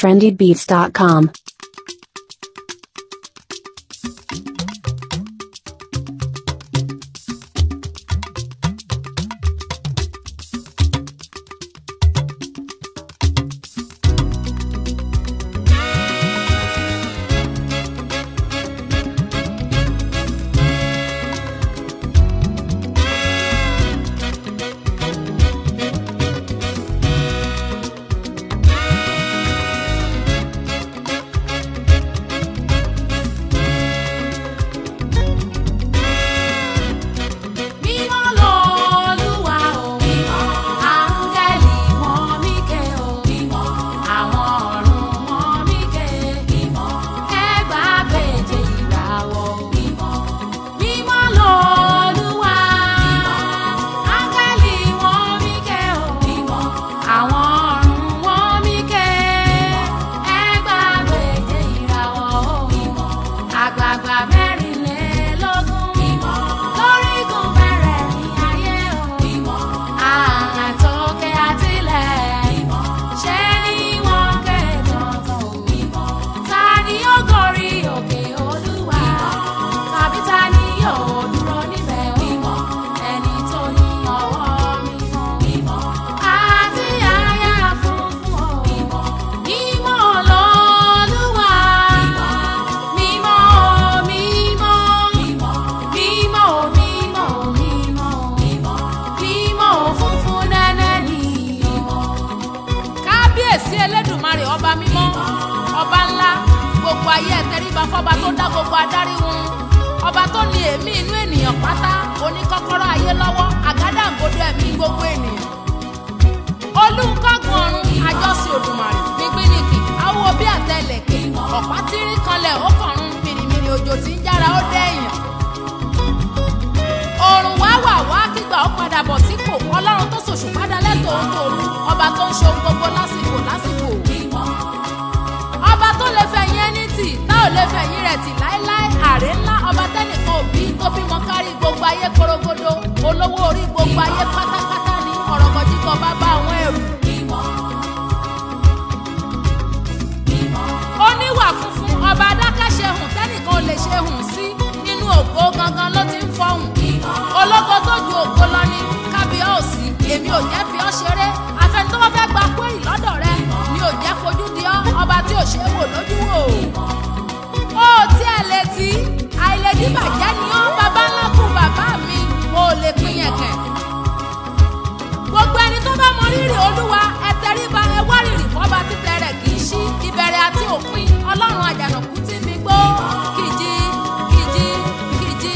trendybeats.com. Mímọ́ lolúwa o. Áńgẹ́lì wọn míkẹ́ o. Àwọn ọ̀run wọn míkẹ́. Ẹgbàá méje ìràwọ̀ o. Mímọ́ lolúwa. Áńgẹ́lì wọn míkẹ́ o. Àwọn ọ̀run wọn míkẹ́. Ẹgbàá méje ìràwọ̀ o. Àgbààgbà mẹ́rìnlélógún. Lórígun mẹ́rẹ̀ẹ̀rin ayé o. Àtòkè àtilẹ̀. Ṣé ni wọ́n ké tọ̀tọ̀ o? Ta ni ó gorí òkè Olúwa? Tàbí ta ni yóò dúró níbẹ̀ o? Ẹni tó ní ọwọ́ mímọ́. Àti àyà funfun o. Mímọ́ lolúwa. Mímọ́, mímọ́. Mímọ́, mímọ́, mímọ́. Mímọ́ funfun nẹ́nẹ́ ni kábíyèsí elédùnmarè ọba mímọ́ ọba ńlá gbogbo ayé ẹtẹríba fọba tó dá gbogbo adarí wọn ọba tó ní èémí inú ènìyàn pátá oníkọ́kọ́rọ́ ayé lọ́wọ́ àgádágodo ẹ̀mí gbogbo ènìyàn olùkọ́gun ọ̀run àjọsìn òdùmarè gbígbínìkì awo bí àtẹlẹ̀kẹ̀ ọ̀pá tírí kanlẹ̀ ó kọ̀run mìrìmìrì òjò tí ń jára ó dẹ́yìn òrùn wá wà wá kígbà ó padà bọ̀ sípò ọlọ́run tó ṣòṣù padà lẹ́tọ̀ọ́ tòru ọba tó ń ṣe ohun gbogbo lásìkò lásìkò ọba tó lè fẹ̀yìn ẹni tì tá ò lè fẹ̀yìn rẹ̀ tì láéláé àrè ńlá ọba tẹ́nìkan òbí tó bímọ kárí gbogbo ayé korogodo olówó orí gbogbo ayé pátápátá ní ọ̀rọ̀gọ̀dìgọ̀ bàbá àwọn ẹrù oníwà funfun ọba adákẹ́ṣe hùn tẹ́nìkan ò lè ṣe hùn sí nínú ògo gangan ló ti ń fọhùn ológo tó ju ògo lọ ní kábíọ́ọ̀sì èmi ò jẹ́ fi ọ́ ṣeré afẹ́ni tó bá fẹ́ gba kúrì lọ́dọ̀ rẹ mi ò jẹ́ fojú di ọ́ ọba tí ò ṣe é wò lójú wò ó tí ẹ lè tí àìlèdí bàjẹ́ ni ọ́ bàbá ńlá kù bàbá mi ò lè pín yẹn kẹ̀ gbogbo ẹni tó bá mọ rírì olúwa ẹ tẹríba ẹ wá rírì fọba títẹ rẹ kì í ṣí ìbẹ̀rẹ̀ àti òpin ọlọ́run àjànàkú tí mi gbó kìjì kìjì kìjì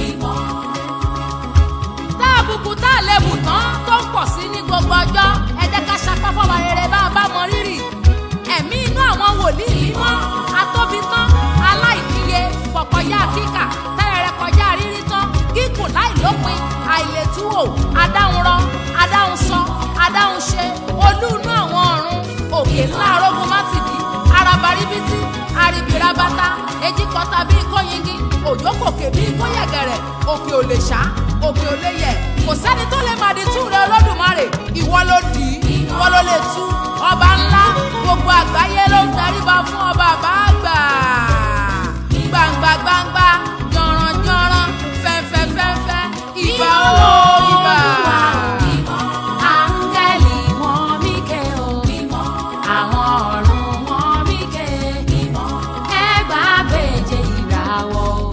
tá àbùkù tá àlebù tán tó ń pọ̀ sí ní gbogbo ọjọ́ ẹ jẹ́ ká sapá fọba rere bá a bá mọ rírì ẹ̀mí inú àwọn wòlíì mímọ́ atóbi tán aláìníye pọ̀kọjá kíkà tẹ́rẹ̀rẹ̀ kọjá rírí tán gígùn láìlópin àìlètúwò adáhunrọ adáhunsọ adáhunṣe olú inú àwọn ọ̀run òkè ńlá arógun mátìdí arabaribiti aribirabata ejikọta bíi kóyingi òjòkòkè bíi kóyẹ̀gẹ̀rẹ̀ òkè ò lè ṣá òkè ò lè yẹ̀ kò sẹ́ni tó lè màdí tú rẹ olódùmarè ìwọ ló dì í ìwọ ló lè tú ọba ńlá gbogbo àgbáyé ló ń daríba fún ọba àbáàgbà gbangba gbangba jọ̀ràn jọ̀ràn fẹ́fẹ́ fẹ́fẹ́ ìbà o ìbà. Áńgẹ́lì wọn míkẹ́ o, àwọn ọ̀run wọn míkẹ́, ẹgbàá méje ìràwọ̀ o.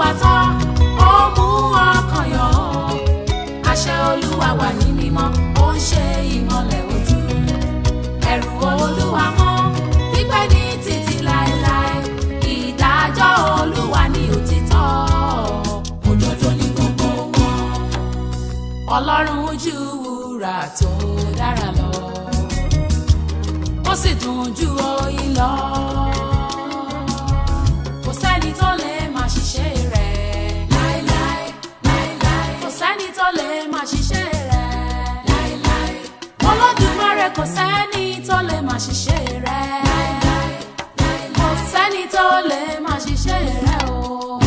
tọ́ ó mú ọkàn yọ̀ àṣẹ olúwa wà ní mímọ́ ó ń ṣe ìmọ́lẹ̀ ojú ẹ̀rù olúwa mọ́ pípẹ́ ní títí láéláé ìdájọ́ olúwa ní òtítọ́ òdodo ní gbogbo wọn ọlọ́run ojú wúrà tó dára lọ ó sì dùn ju oyin lọ kò sẹ́ni tó lè máa ṣiṣẹ́ rẹ̀ láéláé láéláé kò sẹ́ni tó lè máa ṣiṣẹ́ rẹ̀ láéláé olódùmarè kò sẹ́ni tó lè máa ṣiṣẹ́ rẹ̀ láéláé kò sẹ́ni tó lè máa ṣiṣẹ́ rẹ̀ o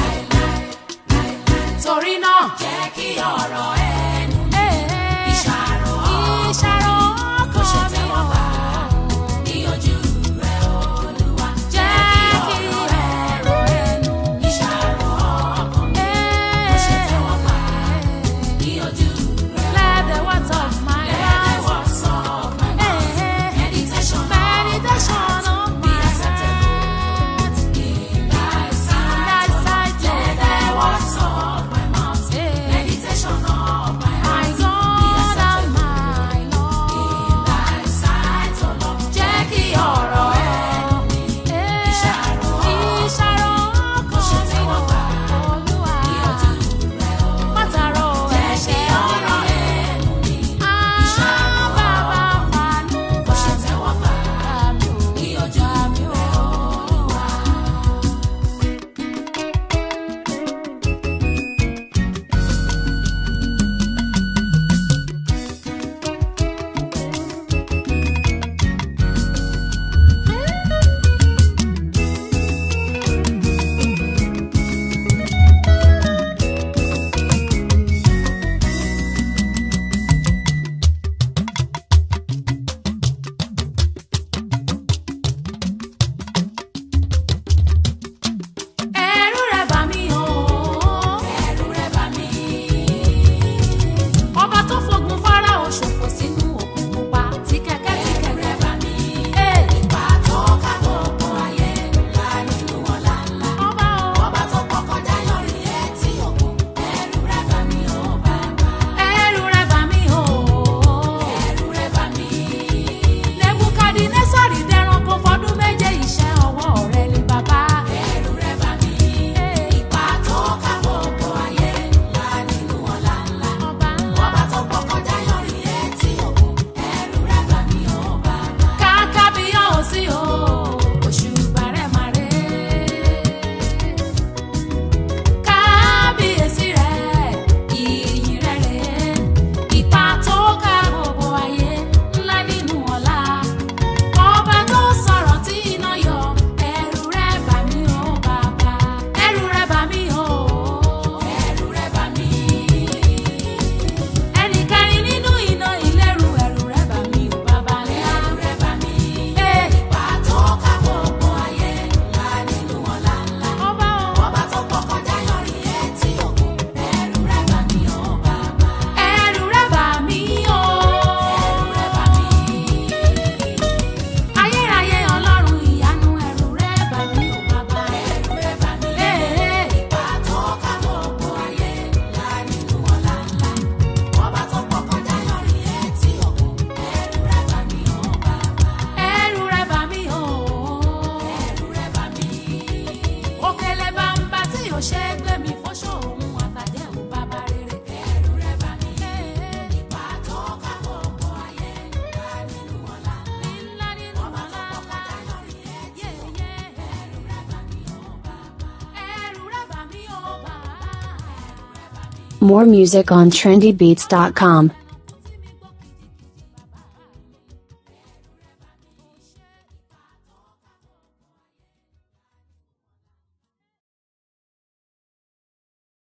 torí náà jẹ́ kí ọ̀rọ̀ ẹnu mi ìṣàrò ìṣàrò kò ṣe tẹ́wọ́ gbà ní ojú rẹ̀ olúwa jẹ́ kí ọ̀rọ̀ ẹnu mi ìṣàrò ọkàn mi kò ṣe tẹ́wọ́ gbà ní ojú rẹ̀ let the words of my mouth meditation meditation of my heart in thy sight let the words of my mouth meditation of my heart be acceptable in thy sight o Lord jẹ́ kí ọ̀rọ̀ ẹnu mi ìṣàrò ìṣàrò kò ṣe tẹ́wọ́ gbà olúwa ní ojú rẹ̀ o mátàrọ̀ jẹ́ kí ọ̀rọ̀ ẹnu mi ìṣàrò bàbá fanú kò ṣe tẹ́wọ́ gbà ní ojú rẹ̀ olúwa. ẹ̀rù rẹ̀ bà mí o. ẹ̀rù rẹ̀ bà mí. ọba tó fogun Fáráò ṣòfò sínú òkun pupa tí kẹ̀kẹ́ tí kẹ̀kẹ́ rẹ̀ bà mí. ipa tó ká gbogbo ayé ńlá nínú ọ̀la ńlá. ọba o. ọba tó pọ̀ kọjá yọrí etí òkun. ẹ̀rù rẹ̀ bà mí o bàbá. ẹ̀rù rẹ̀ bà mí o. ẹ̀rù rẹ̀ bà mí. Nebukadinésárì dẹranko fọdún méje iṣẹ́ ọwọ́ rẹ̀ ni bàbá. ẹ̀rù rẹ̀ bà mí. ipa tó ká gbogbo ayé ńlá nínú ọ̀la ńlá. ọba ńlá. ọba tó pọ̀ kọjá yọrí etí òkun. ẹ̀rù rẹ̀ bà mí o bàbá. kàkà bí yóò sí o òṣùbà rẹ̀ máa rẹ̀ kábíyèsí rẹ̀ ìyìn rẹ̀ rẹ̀ ipa tó ká gbogbo ayé ńlá nínú ọ̀la ọba tó sọ̀rọ̀ tí iná yọ ẹ̀rù rẹ̀ bà mí o bàbá ẹ̀rù rẹ̀ bà mí o ẹ̀rù rẹ̀ bà mí ẹnì kẹrin nínú iná ìlérú ẹ̀rù rẹ̀ bà mí o bàbá ńlá ẹ̀rù rẹ̀ bà mí ipa tó ká gbogbo ayé ńlá nínú ọ̀la ńlá ọba o ọba tó pọ̀ kọjá yọrí etí òkun ẹ̀rù rẹ̀ bà mí o bàbá ẹ̀rù rẹ̀ bà mí o ẹ̀rù rẹ̀ bà mí ayérayé ọlọ́run ìyanu ẹ̀rù rẹ̀ bà mí ò bàbá ẹ̀rù rẹ̀ bà mí. ipa tó ká gbogbo ayé ńlá nínú ọ̀la ńlá ọba tó pọ̀ kọjá yọrí etí òkun ẹ̀rù rẹ̀ bà mí ò bàbá. ẹ̀rù rẹ̀ bà mí ò ẹ̀rù rẹ̀ bà mí. òkèlè bàǹbà tí yóò ṣe é gbé mi fọ́ṣọ́ òun àtàjẹ́ ò bàbá rere. ẹ̀rù rẹ̀ bà mí. ipa tó ká gbogbo ayé ńlá nínú ọ̀la ńlá nínú ọ̀la ńlá yé yé ẹ̀rù rẹ̀ bà mí ò bàbá. ẹ̀rù rẹ̀ bà mí ò bàbá. ẹ̀rù rẹ̀ bà mí. More music on trendybeats.com.